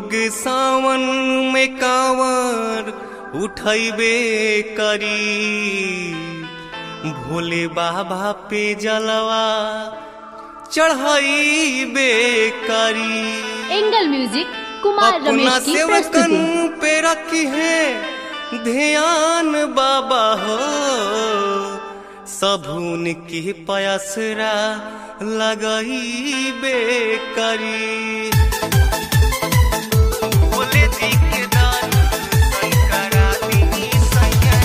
लोग सावन में कांवर उठैबे करी भोले बाबा पे जलवा चढ़ाइबे करी एंगल म्यूजिक कुमार अपना रमेश की सेवकन प्रस्तुति पे रखी है ध्यान बाबा हो सबून के पयसरा लगई बेकरी भोले जी के दान शंकरा दी सैया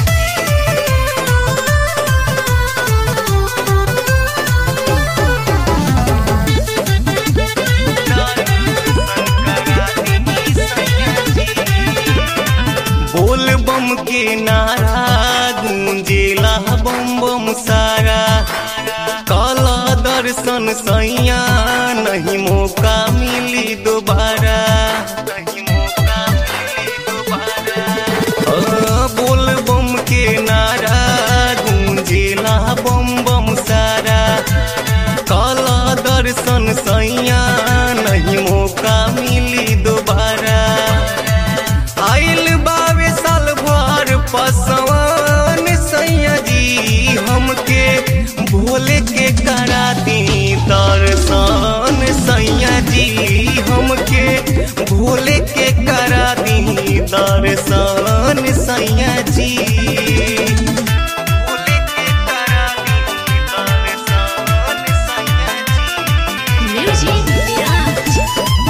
बोल बम के नारा गूंजेला बम बम सारा काला दर्शन सैया नहीं मौका मिली दोबारा नहीं मौका मिली दोबारा हाँ, बोल बम के नारा गूंजेला बम बम सारा काला दर्शन सैया नहीं मौका मिली दोबारा आइल बावे साल भर पसवान सैया जी हमके भोले के करा दी दर्शन सैया जी हमके भोले के करा दी दर्शन सैया जी भोले के करा दी दर्शन सैया जी म्यूजिक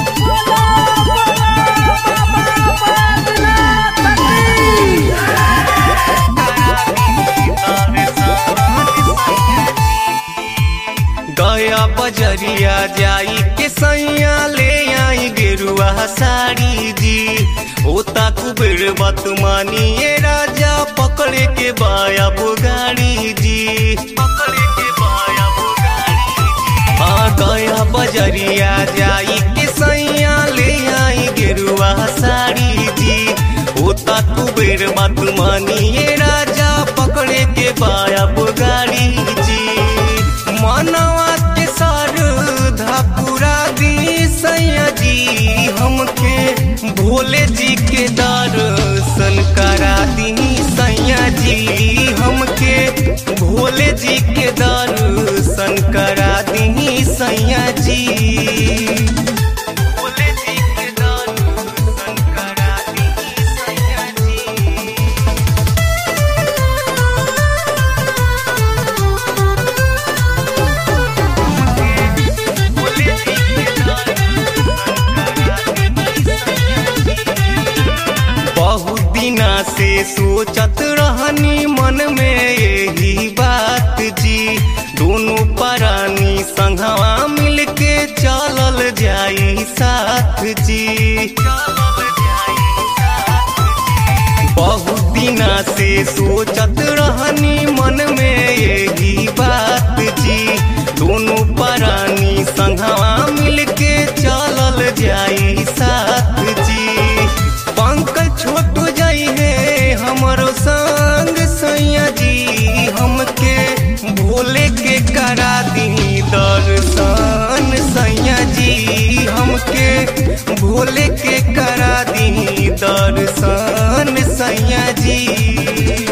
गया बजरिया जाई के सैया ले आई गेरुआ साड़ी जी ओता कुबेर बतमानी ये राजा पकड़े के बाया बुगाड़ी जी पकड़े के बाया बुगाड़ी हाँ गया बजरिया जाई के सैया ले आई गेरुआ साड़ी जी ओता कुबेर बतमानी ये राजा पकड़े के बाया बुगाड़ी जी मानवा के सार पूरा दी सैया जी हमके भोले जी के दर्शन करा दी सैया जी हमके भोले जी के दर्शन करा दी सैया जी भोले जी के दर्शन करा दी सैया जी बहुत दिना से सोचत रहनी मन में यही बात जी दोनों परानी संघवा मिलके चलल जाई साथ जी बहुत दिना से सोचत रहनी मन में यही बात जी दोनों परानी संघवा मिलके चलल जाई साथ जी पंकज छोटू जाई है हमरो संग सैया जी हमके भोले के करा दी दर्शन सैया जी हमके भोले के करा दी दर्शन सैया जी